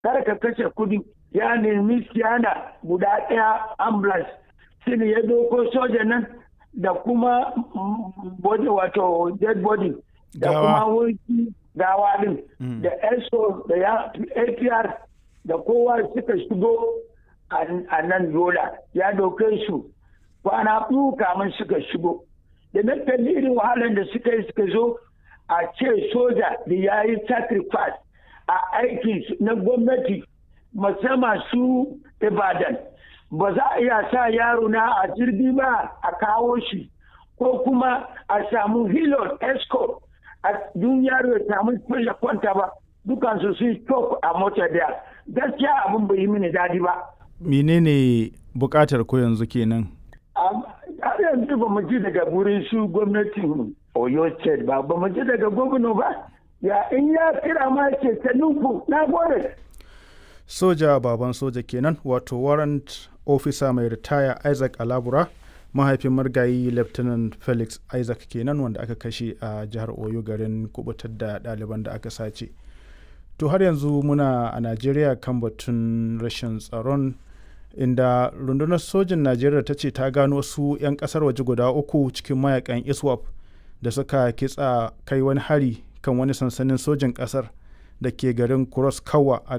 kar ka kashe kudi ya nemi siyana guda ɗaya ambulance shi ne ya doko soja nan da kuma body wato dead body da kuma wurki gawa din da eso da ya apr da kowa suka shigo a nan yola ya doke su kwana biyu kamun suka shigo da na kalli irin wahalar da suka yi suka zo a ce soja da ya yi sacrifice a aiki na gwamnati musamman su ibadan ba za a iya sa yaro na a jirgi ba a kawo shi ko kuma a samu hilon escort a dun yaro ya samu ya kwanta ba dukansu sun stop a mota daya gaskiya abin bai yi mini dadi ba menene bukatar ko yanzu kenan har yanzu ba mu ji daga wurin su gwamnatin oyo state ba ba mu ji daga gwamna ba ya in ya kira ma ce ta nufu na gode soja baban soja kenan wato warrant officer mai ritaya isaac alabura mahaifin margayi lieutenant felix isaac kenan wanda aka kashe a jihar oyo garin kubutar da ɗaliban da aka sace to har yanzu muna a najeriya kan batun rashin tsaron inda rundunar sojin najeriya ta ce ta gano wasu 'yan kasar waje guda uku cikin mayakan iswap da suka kitsa kai wani hari kan wani sansanin sojin kasar da ke garin cross kawa a